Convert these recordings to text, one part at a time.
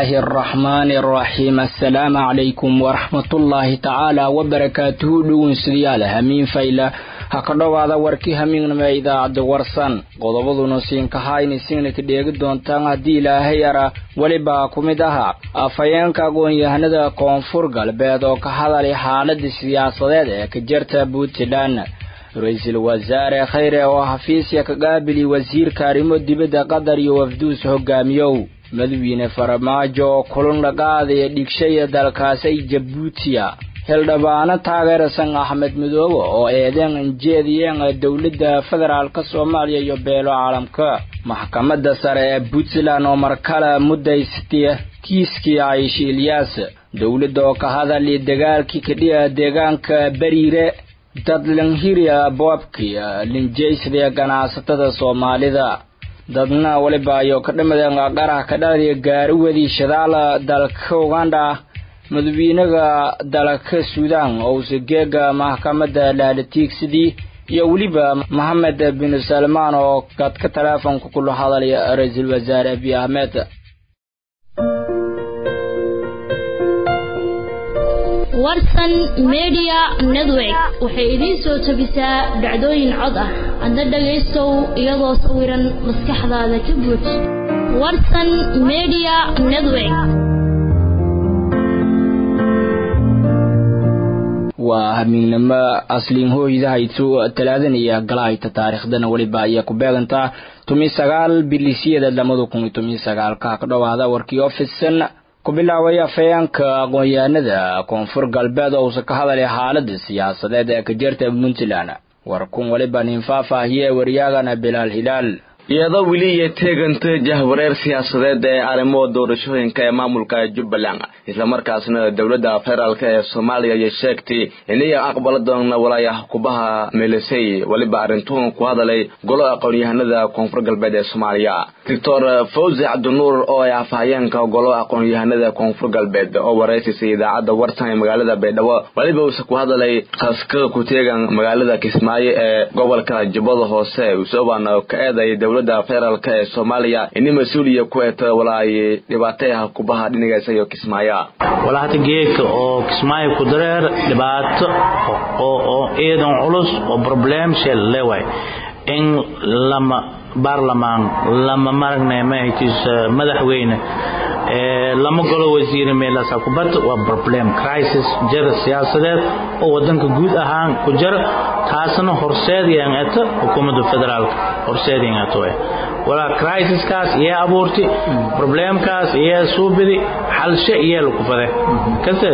الرحمن الرحيم السلام عليكم ورحمة الله تعالى وبركاته dhowin sidayaal hamiin fayla ha ka dhowaada warkii hamiignama idaacadda warsan qodobaduna siinkahayni siina ka dheegi doontaan haddii ilaahay ara welibaa ku mid ahaa afhayeenka aqoon-yahanada koonfur galbeed oo ka hadalay xaaladii siyaasadeed ee ka jirta puntland ra-iisul wasaare khayre oo xafiisya ka qaabili wasiirka arrimo dibadda qatar iyo wafduus hogaamiyow madawiine faramaajo oo kulun la qaadaya dhigshaya dalkaasay jabuutiya hildhibaano taageersan axmed midoobe oo eedeen injeediyeen dowladda federaalk soomaaliya iyo beelo caalamka maxkamadda sare ee puntland oo markale muddaysatay kiiskii cayshi ilyaas dowladda oo ka hadali dagaalkii kadhiya deegaanka bariire dadlanhiriya boobkii linjaysada ganacsatada soomaalida dadna weliba ayuu ka dhimadeen qaraha ka dhalaya gaariwadii shadaala dalka uganda madawiinaga dalka suudaan owse geega maxkamadda laalatiigsidii iyo weliba mohamed bin salmaan oo gadka taleefonka kula hadalaya ra-iisul wasaare abiy ahmed warsan media network waxay idiin soo jebisaa dhacdooyin cod ah adna dhagaystow iyadoo sawiran maskaxdaada ka buuj warsan media network waa hamiignimo asliin hooydahaytu talaadanaya galahayta taariikhdana weliba ayaa ku beegantaa tumi sagaal bilisiyada lamada kun iyo tomiyo sagaalka ka dhowaada warkii ofisan ku bilaabay afhayeenka aqoon-yahanada koonfur galbeed oo uusa ka hadalay xaalada siyaasadeed ee ka jirta puntland warkun weliba nin faahfaahiye waryaagana bilaal hilaal iyadoo weli iyo teeganta jahwareer siyaasadeed ee arrimo doorashooyinka ee maamulka jubbaland islamarkaasna dowladda federaalk ee soomaaliya ayay sheegtay inay aqbala doona walaayah kubaha meelisay weliba arrintuun ku hadalay golo aqoon-yahanada koonfur galbeed ee soomaaliya doctor fawzi cabdinuur oo ay afhayeenka golo aqoon-yahanada koonfur galbeed oo wareysisay idaacadda wartan ee magaalada baydhabo weliba uuse ku hadalay kaska ku teegan magaalada kismaayo ee gobolka jubbada hoose usoban ka eeday dowladda federaalk ee soomaaliya ini mas-uuliya ku eta walaay dhibaatayaha kubaha dhinigaasa iyo kismaayo walaa hata geedka oo kismaayo ku dareer dhibaato oo ciidan culus oo problem shell leeway in lama baarlamaan lama maragne mahaytiis madaxweyne lama golo wasiire meelaasa ku barta waa problem crisis jara siyaasadeed oo wadanka guud ahaan ku jira taasna horseedayaan eta xukuumadda federaalka horseedayaan eto walaa crisiskaas iyaa abuurti problemkaas iyaa suubidi xalshe iyaa lagu fade kasteed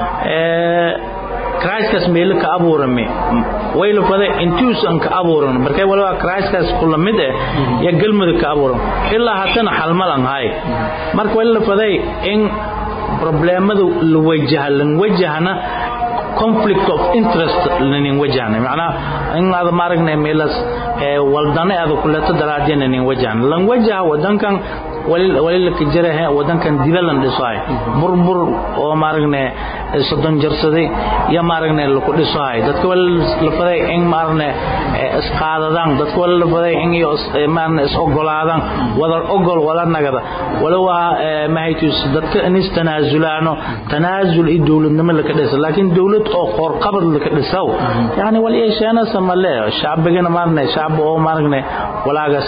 criskaas meelo ka abuurame way la faday intuusan ka abuuran markay waliba criskaas kula mid eh ya galmudug ka abuuran ilaa hatana xalmalan hay marka way la faday in problemada la wajaha lan wajahna conflict of interest lanin wajahna macnaa in aad maaragnay meelas waldane aad kuleeto daraadina nin wajahna lan wajaha wadankan walilaka jirahe wadankan dila lan dhisohay burbur oo maaragne soddon jarsaday iyo maaragne laku dhisohay dadka wali la faday in maaragne isqaadadaan dadka wali la faday in iyo maarne is ogolaadaan wadar ogol wala nagada wala waa mahaytus dadka inis tanaasulaano tanaasul iyo dowladnimo laka dhisa laakiin dowlad oo qoorqabad laka dhisaw yani wali yeesheena samale shacbigana maarne shacbi oo maaragne walaagas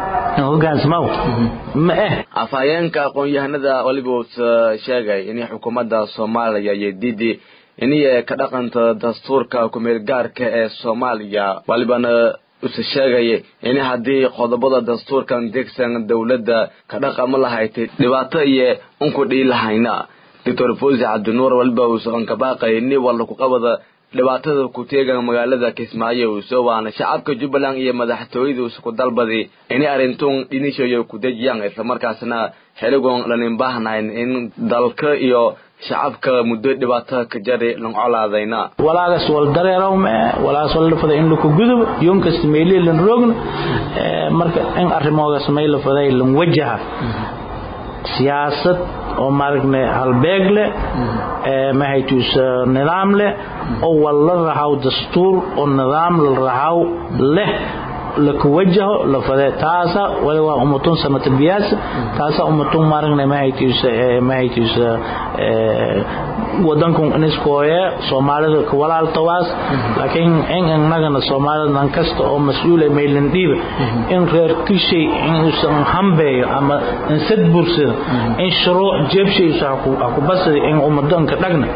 afhayeenka aqoon-yahanada waliba usa sheegay inay xukuumadda soomaaliya iyo didi inay ka dhaqanta dastuurka kumeel gaarka ee soomaaliya walibana use sheegay in haddii qodobada dastuurkan degsan dowladda ka dhaqama lahayd dhibaato iyo unku dhii lahayna doctor fawzi cabdinuur waliba uuse onkabaaqay ni walla kuqabada dhibaatada ku teegan magaalada kismaayo uso waana shacabka jubbaland iyo madaxtooyada ku dalbadi inay arrintuun dhinishayo ku dejiyaan islamarkaasna xiligoon lanin baahnayn in dalka iyo shacabka muddo dhibaato ka jari lancolaadayna walaagas wal dareerawme walaagas wal lafada in laku gudub yoon kasta meelii lan roogna marka in arrimoogaas may lafaday lan wajaha siyaasad oo maaragna halbeeg leh mahaytuus nidaam leh oo wal la rahaw dastuur oo nidaam la rahaw leh laku wajaho la fade taasa wali waa umatun samata biyaas taasa umatun maaragna mahaytiisa mahaytiisa wadankun iniskooye soomaalida ka walaaltawaas laakiin in innagana soomaalida nan kasta oo mas-uula maylan dhiiba in reer kishay inuusan hambeeyo ama insad bursada in shuruuc jeebshaysa haku basada in umadanka dhagna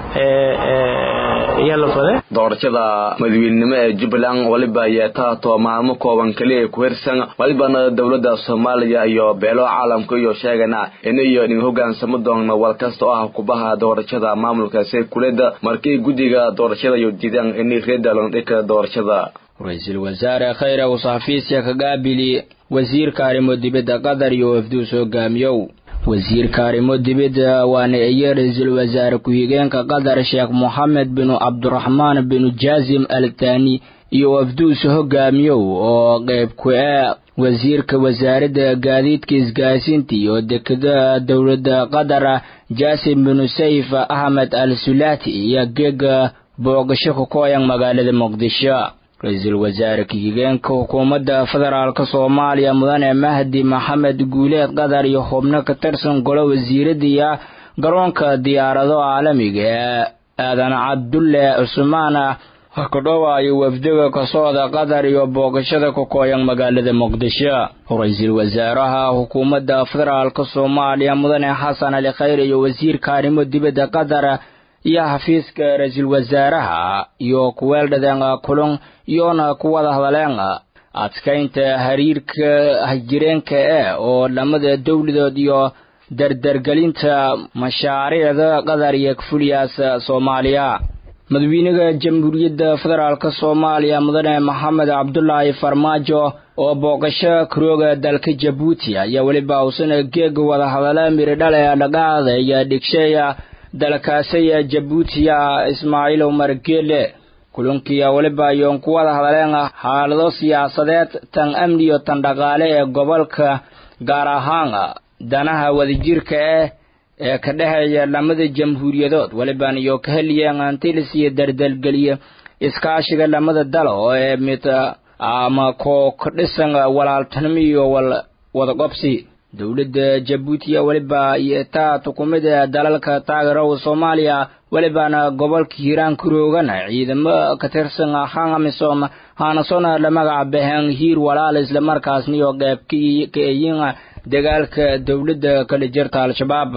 ayaa la fade doorashada madaweynenimo ee jubbaland waliba yeetaato maalmo kooban keliya ku hirsan walibana dowladda soomaaliya iyo beelo caalamka iyo sheegana inayo nin hogaansamo doona wal kasta oo ah kubaha doorashada maamulka saykuleda markii guddiga doorashada iyo diidaan inay reedalondhika doorashada ra-iisul wasaare khayre uu saxafiisya ka gaabili wasiirka arrimo dibadda qatar iyo wafduus hogaamiyow wasiirka arrimo dibadda waana iyo ra-iisul wasaare ku-xigeenka qatar sheekh moxamed binu cabdiraxmaan binu jaasim al thani iyo wafduus hogaamiyow oo qayb ku ee wasiirka wasaaradda gaadiidka isgaarsiinta iyo dekada dowladda qatar jaasim binu sayf axmed al sulaati iyo geega boogasho ku kooyan magaalada muqdisho ra-iisul wasaare ku-xigeenka xukuumadda federaalk soomaaliya mudane mahdi maxamed guuleed qatar iyo xubno ka tirsan golo wasiiradiiya garoonka diyaarado caalamiga ee aadan cabdulle cusmaan hakadhowaayo wafdiga ka socda qatar iyo boogashada ku kooyan magaalada muqdisho ra-iisul wasaaraha xukuumadda federaalk soomaaliya mudane xasan ali khayr iyo wasiirka arrimo dibadda qatar iyo xafiiska ra-iisul wasaaraha iyo kuweeldhadeen kulun iyoona ku wada hadleen adkaynta xiriirka hajireenka eh oo lamada dowladood iyo dardargelinta mashaariicda qatar iyo kafuliyaas soomaaliya madaxweynaha jamhuuriyadda federaalk soomaaliya mudane maxamed cabdulaahi farmaajo oo booqasho karooga dalka jabuuti ayaa weliba uusana geega wada hadala miridhale dhaqaada iyo dhigsheeya dalkaasaya jabuutiya ismaaciil umar geele kulankiiya weliba ayoon ku wada hadleen xaalado siyaasadeed tan amni iyo tan dhaqaale ee gobolka gaar ahaan danaha wadajirka ah ee ka dhexeeya lamada jamhuuriyadood weliban iyo ka heliyeen antilis iyo dardalgeliya iskaashiga lamada dal oo ee mid ama koo ka dhisan walaaltanimo iyo wadaqobsi dowladda jabuutiya weliba iyo taa tukumida dalalka taageerow soomaaliya welibana gobolka hiiraan karoogana ciidamo ka tirsan hangamisom haanasona la magaca baheen hiir walaal islamarkaasna iyo qeyb ka eyin dagaalka dowladda kala jirta al-shabaab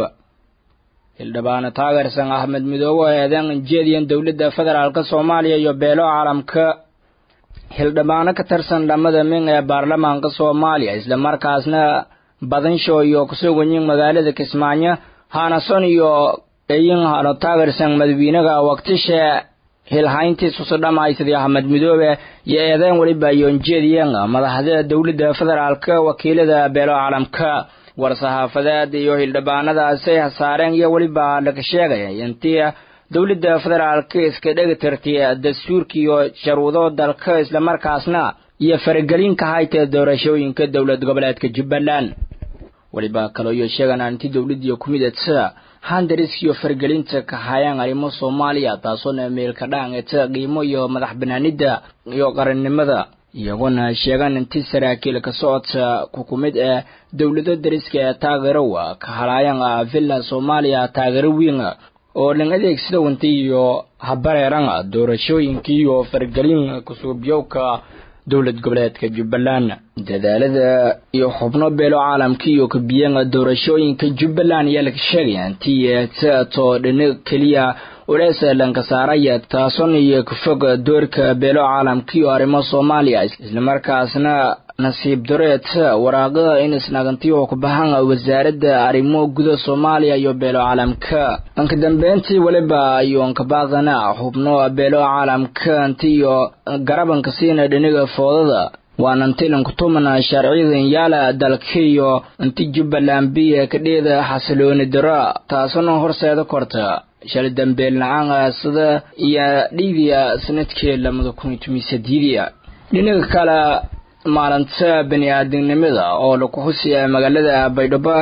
hildhibaano taageersan axmed midoobe eedan jeediyan dowladda federaalk soomaaliya iyo beelo caalamka hildhibaano ka tirsan dhamada min ee baarlamaanka soomaaliya islamarkaasna badansho iyo kusuganyin magaalada kismaayo haanason iyo eyin hano taageersan madaxweynaha waqtisha hilhayntiisusu dhammaysaday axmed midoobe iyo eedeyn weliba yoonjeediyen madaxda dowladda federaalk wakiilada beelo caalamka war-saxaafadeed iyo hildhibaanadaasay hasaareen iyo weliba laga sheegaya intii dowladda federaalk iska dhegi tirtay dastuurka iyo sharuudo dalka islamarkaasna iyo faragelin ka haytee doorashooyinka dowlad goboleedka jubbaland weliba kaloo iyo sheegan anti dowladdiiyo ku midadsa handarisk iyo fargelinta ka hayaan arrimo soomaaliya taasoona meelka dhaangeta qiimo iyo madax banaanida iyo qarannimada iyaguna sheegan inti saraakiil ka socodka kukumid ee dowlado dariska ee taageerowa ka halaayan villa soomaaliya taageero weyn oo dhan adeegsada wanta iyo habareeran doorashooyinkii iyo fargelin kusuubyowka dowlad goboleedka jubbaland dadaalada iyo xubno beelo caalamka iyo kabiyan doorashooyinka jubbaland ayaa laga sheegaya intii taato dhina keliya ulees lanka saaraya taason iyo kafog doorka beelo caalamka iyo arrimo soomaaliya islamarkaasna nasiib dareed waraaqada in isnagantiyo ku baxan wasaaradda arrimo guda soomaaliya iyo beelo caalamka anka dambeyntii weliba ayoonka baaqana xubno beelo caalamka inti iyo garabanka siina dhiniga foodada waana intilanku tumana sharciyadan yaala dalka iyo inti jubbaland biya kadheeda xasilooni daro taasuna horseeda korta shal dambeel la-aan sida iyo dhiidiya sanadkii lamada kun iyo toban sadiidiya dhinaga kale maalinta bani aadamnimada oo lagu xusiya magaalada baydhabo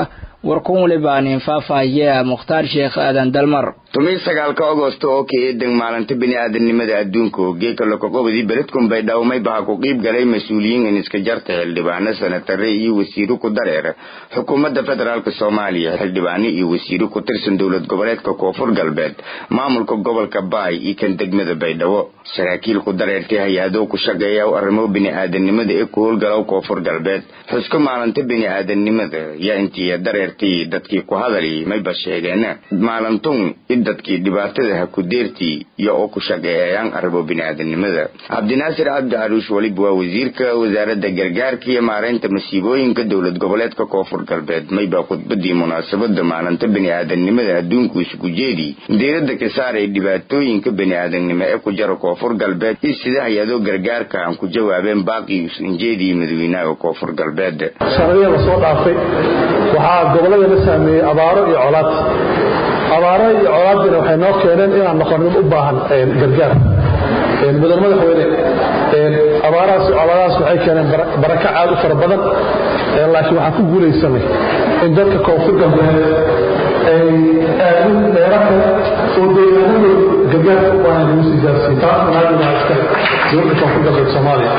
warkun waliba nin faahfaahiye mukhtaar sheekh aadan dalmar tumii sagaalka agosto oo ka eedan maalinta bini'aadanimada adduunka geeka lokaqobadii beledkun bay dhawmay baha ku qiib galay mas-uuliyiin in iska jarta xildhibaano sanatare iyo wasiiro ku dareer xukuumadda federaalk soomaaliya xildhibaano iyo wasiiro ku tirsan dowlad goboleedka koonfur galbeed maamulka gobolka baay iyo kan degmada baydhabo saraakiil ku dareertay hay-ado ku shaqeeya arrimo bini'aadanimada ee ku howlgalow koonfur galbeed xusko maalinta bini'aadanimada yaa intii dareertay dadkii ku hadali mayba sheegeen maalintun dadkii dhibaatada ha ku deertii iyo oo ku shaqeeyayaan arrimo bini'aadanimada cabdinaasir cabdi caruush weliba waa wasiirka wasaaradda gargaarka iyo maareynta masiibooyinka dowlad goboleedka koonfur galbeed maybaa khudbadii munaasabada maalinta bini'aadanimada adduunku isugu jeedi diiradda ka saaray dhibaatooyinka bini'aadanimo ee ku jara koonfur galbeed iyo sida hay-ado gargaarka aan ku jawaabeen baaqii usinjeedii madaxweynaha koonfur galbeed sanadihii lasoo dhaafay waxaa gobolada la saameeyey abaaro iyo colaad abaaraha iyo colaadina waxay noo keeneen inaan noqon mid u baahan gargaar mudan madaxweyne abaarahaas iyo colaadahaas waxay keeneen baraka aad u fara badan laakiin waxaan ku guulaysanay in dadka koonfur galbeed ay aadin dheera kale oo deegaanadooda gargaarka u baahan lagu sii gaarsiin taasna naagina iska dowladda koonfur galbeed soomaaliya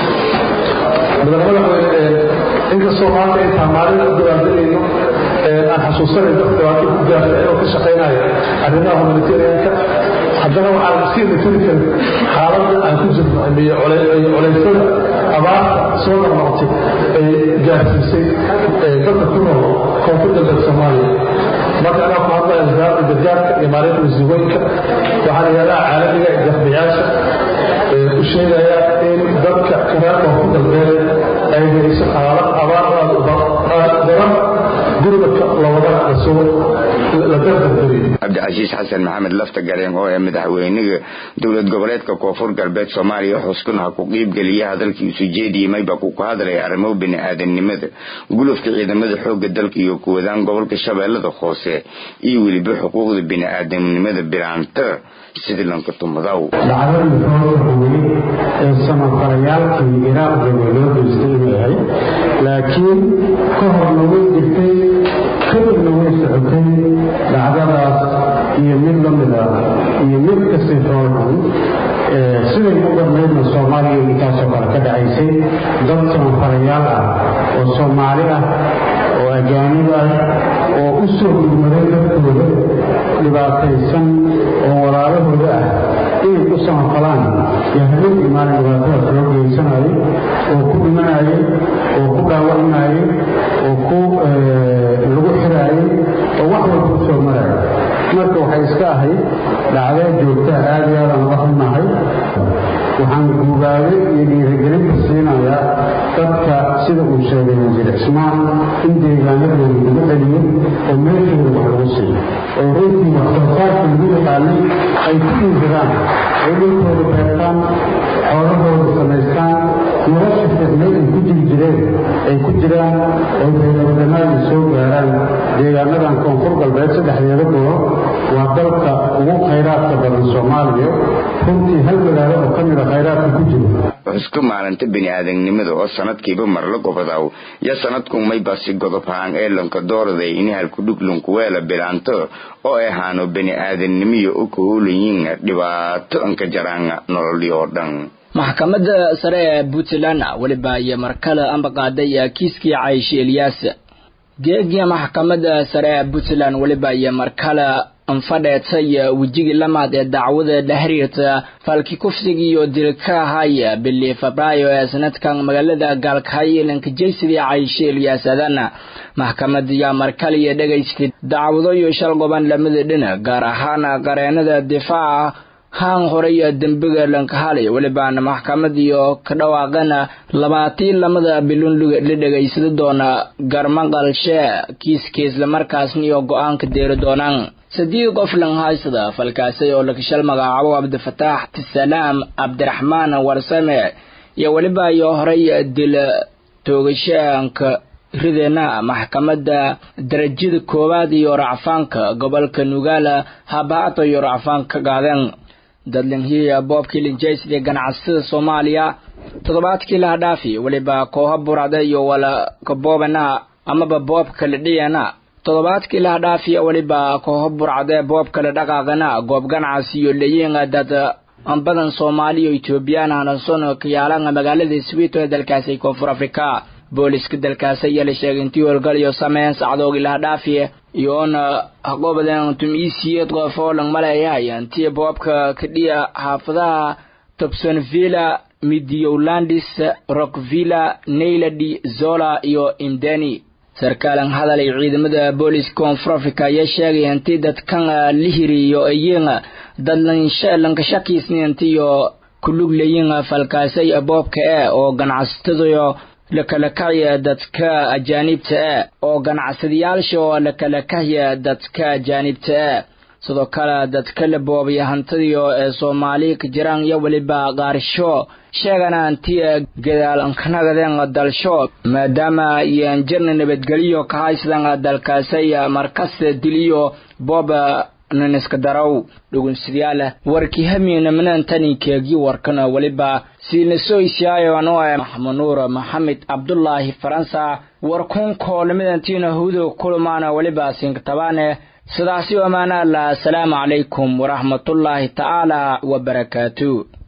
mudan madaxweyne inkastoo maanta intaan maalin u dabaaldegayno aan xasuusanay dad dhibaato ku gaarta inuu ka shaqaynayo arrimaha humanitarianka haddana waxaan sii matali karin xaaladda aan ku jirno iyo colaysada abaarta soo noqnoqotay ay gaarsiisay dadka ku nool koonfur galbeed soomaaliya marka anaa ku hadlaya wasaaradda gargaarka iyo maareynta masiibooyinka waxaan hay-adaha caalamiga iyo deeqbiyaasha u sheegaya in dadka kareer koonfur galbeed ay geliso xaalad abaar aad daran gurmadka labadana la dardardariyo cabdicasiis xasan maxamed lafta gareen oo ee madaxweynaha dowlad goboleedka koonfur galbeed soomaaliya xuskun ha ku qiibgeliya hadalkii isu jeediyey mayba ku ku hadlaya arrimo bini'aadanimada gulufka ciidamada xooga dalka iyo kuwadaan gobolka shabeellada hoose iyo weliba xuquuqda bini'aadanimada bilaanta sidlanka tumadaw dhacdadii soo socday ee samafallayaalkii iraaq jooga loo geystay inay ahayd laakiin ka horna way jirtay kadibna way socotay dhacdadaas iyo mid la mid ah iyo mid kasii xoolxun siday u dhammaydna soomaaliya intaasoo kale ka dhacaysay dad samafalayaal ah oo soomaali ah oo ajaanib ah oo u soo gurmaday dadkooda dhibaataysan oo walaalahooda ah inay u samafalaan yaa habeenkii maalin dhibaatada loo geysanayay oo ku dhimanayay oo ku dhaawacmayay oo ku lagu xiraayay oo wax walba u soo maraya marka waxay iska ahayd dhacdee joogtaa aad iyo aadaan uga xunahay waxaan guubaaday iyo dhiirigelinta siinayaa dadka sida uu sheegay wasiir cismaan in deegaanadooda lagu celiyo oo meeshooda wax lagu siiyo oo runtii waxsoosaarka lagu yaqaanay ay ku dhiirsadaan ay dhulkooda beertaan xoolahooda samaystaan nolosha fiicnay ay ku jiri jireen ay ku jiraan oo beelawadanaada soo gaaraan deegaanadan koonfur galbeed saddexdeeda goro waa dalka ugu khayraadka badan soomaaliya runtii hal magaalo oo ka mida khayraadka ku jira xuska maalinta bini'aadanimada oo sanadkiiba marla gobadaw yo sanadkun maybasi godob haan ee lanka dooraday in halkudhuglunkuweela bilaanto oo ay haano bini'aadanimiyo u kahoolayiin dhibaato anka jaraan nololii oo dhan maxkamadda sare ee puntland weliba iyo markale amba qaaday kiiskii cayshi elyaas geegiya maxkamadda sare ee puntland weliba iyo markale anfadheetay wejigii lamaad ee dacwada la xiriirta falki kufsiga iyo dilka ahaya bili febraayo ee sanadkan magaalada gaalkahyo lankajaysidii cayshi elyaas adana maxkamada yaa markaliya dhegaystay dacwado iyo shal goban lamada dhinac gaar ahaan qareenada difaaca haan horey dembiga lankahali welibaana maxkamadiyo ka dhawaaqana labaatii lamada bilun la dhegaysada doona garmaqalshe kiiska islamarkaasna iyo go-aanka deeri doonaan saddeed qof lan haysada falkaasay oo lakashal magacaabo cabdifataax tisalaam cabdiraxmaan warsame iyo weliba iyo horey dil toogashaanka rideena maxkamadda darajada koowaad iyo racfaanka gobolka nugaala habaato iyo racfaanka gaadeen dadlinhiya boobkii linjaysidee ganacsada soomaaliya toddobaadkii laha dhaafi weliba kooha burada iyo wala kaboobana amaba boobka la dhiyana toddobaadkii laha dhaafiya weliba kooho burcadee boob kale dhaqaaqana goob ganacsi iyo leyiinga dad badan soomaali iyo etoobiyaan hanason kayaalanga magaalada swito ee dalkaasi koonfur afrika booliska dalkaasi ayaa la sheegay intii howlgal iyo sameyn sacdoogii laha dhaafiya iyoona haqobadan tumisiyeed qof oo lang maleeyahay intii boobka kadhiya xaafadaha tobsonvilla midiyowlandis rockvilla nayladi zola iyo indeni sarkaalan hadal ay ciidamada booliska koonfur africa ayaa sheegaya intii dadkan lihiriyo ayiin dad lankashakiisniintiyo kulug leyiin falkaasay boobka e oo ganacsatadayo lakala kahya dadka ajaanibta e oo ganacsadayaasha oo lakala kahya dadka ajaanibta e sidoo kale dadka la boobaya hantadiyo ee soomaali ka jiraan iyo weliba qaarisho sheegana intii gadaal ankanagadeen dalsho maadaama iyan jirna nabadgeliyo ka haysadan dalkaasay markasta diliyo boob naniska darow dhugunsidayaal warkii hamiina minantani keegi warkana weliba siinasoysiyaayo anoo e maxamunuur maxamed cabdulaahi faransa warkun koolimidantiina hudo kulumaana weliba sinkatabaane sidaasi amaana allah asalaamu calaykum waraxmatullaahi tacaala wabarakaatu